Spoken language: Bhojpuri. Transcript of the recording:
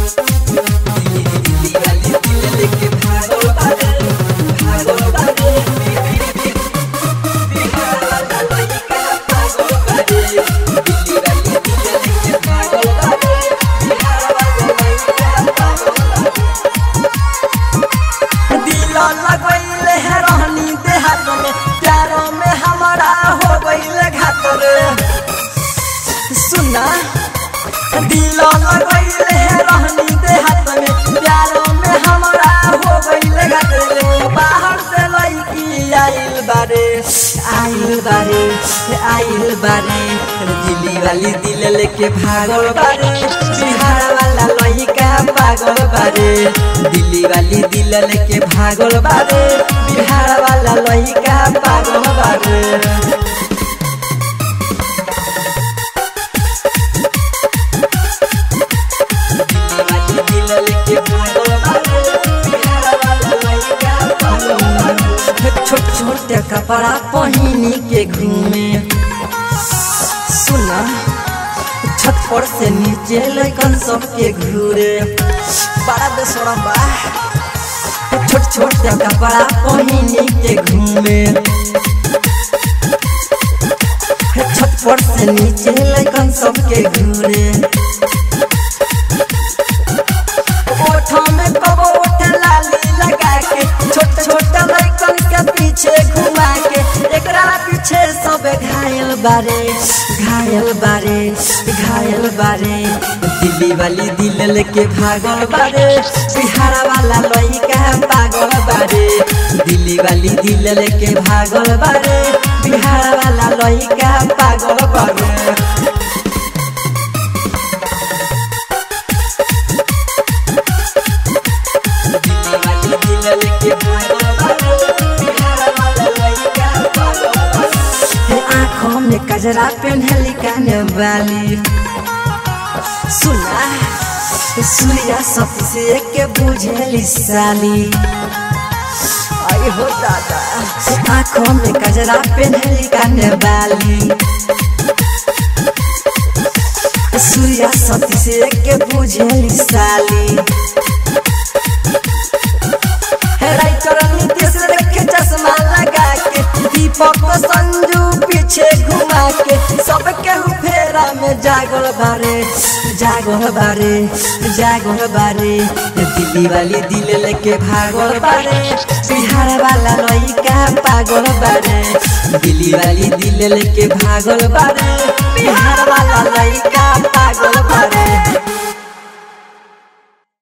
दिल्ली वाली दिल लेके भागल बारे भागल बारे बिहार वाला लइका पागल बारे दिल्ली वाली दिल लेके भागल बारे बिहार वाला लइका पागल बारे दिल लगैले है रहनी देहात में प्यारो में हमारा हो गईले घात रे सुना दिल लगैले है रहनी देहात में प्यारो में हमारा हो गईले घात रे बाहर से लड़की आइल बारे आइल बारे आइल बारे दिल्ली वाली दिल लेके भागल बारे बिहार वाला लड़का पागल बारे दिल्ली वाली दिल लेके भागल बारे बिहार वाला लड़का पागल बारे दिल्ली वाली दिल लेके भागल बारे बिहार वाला लड़का पागल बारे छोट छोट कपड़ा पहिनी के घूमे सुना छत पर से नीचे लैकन सबके घूरे बड़ा बेसरम बा छोट छोट कपड़ा पहिनी के घूमे छत पर से नीचे लैकन सबके घूरे ओठों में कबो ओठ लाली लगा के छोट छोट लैकन के पीछे घुमा के एकरा पीछे सब घायल बारे घायल बारे घायल बारे दिल्ली वाली दिल लेके भागल बारे बिहार वाला लइका पागल बारे दिल्ली वाली दिल लेके भागल बारे बिहार वाला लइका पागल बारे दिल्ली वाली दिल लेके भागल बारे बिहार वाला लइका पागल बारे आँखों में कजरा पहनली काने वाली सुना सूर्या सती से के बुझेली साली आई हो दादा आँखों में कजरा पहनली काने वाली सूर्या सती से के बुझेली साली राइटर नीतीश रखे चश्मा लगा के दीपक संजू पीछे घुमा के सबके फेरा में जागल बारे जागल बारे जागल बारे दिल्ली वाली दिल लेके भागल बारे बिहार वाला लइका पागल बारे दिल्ली वाली दिल लेके भागल बारे बिहार वाला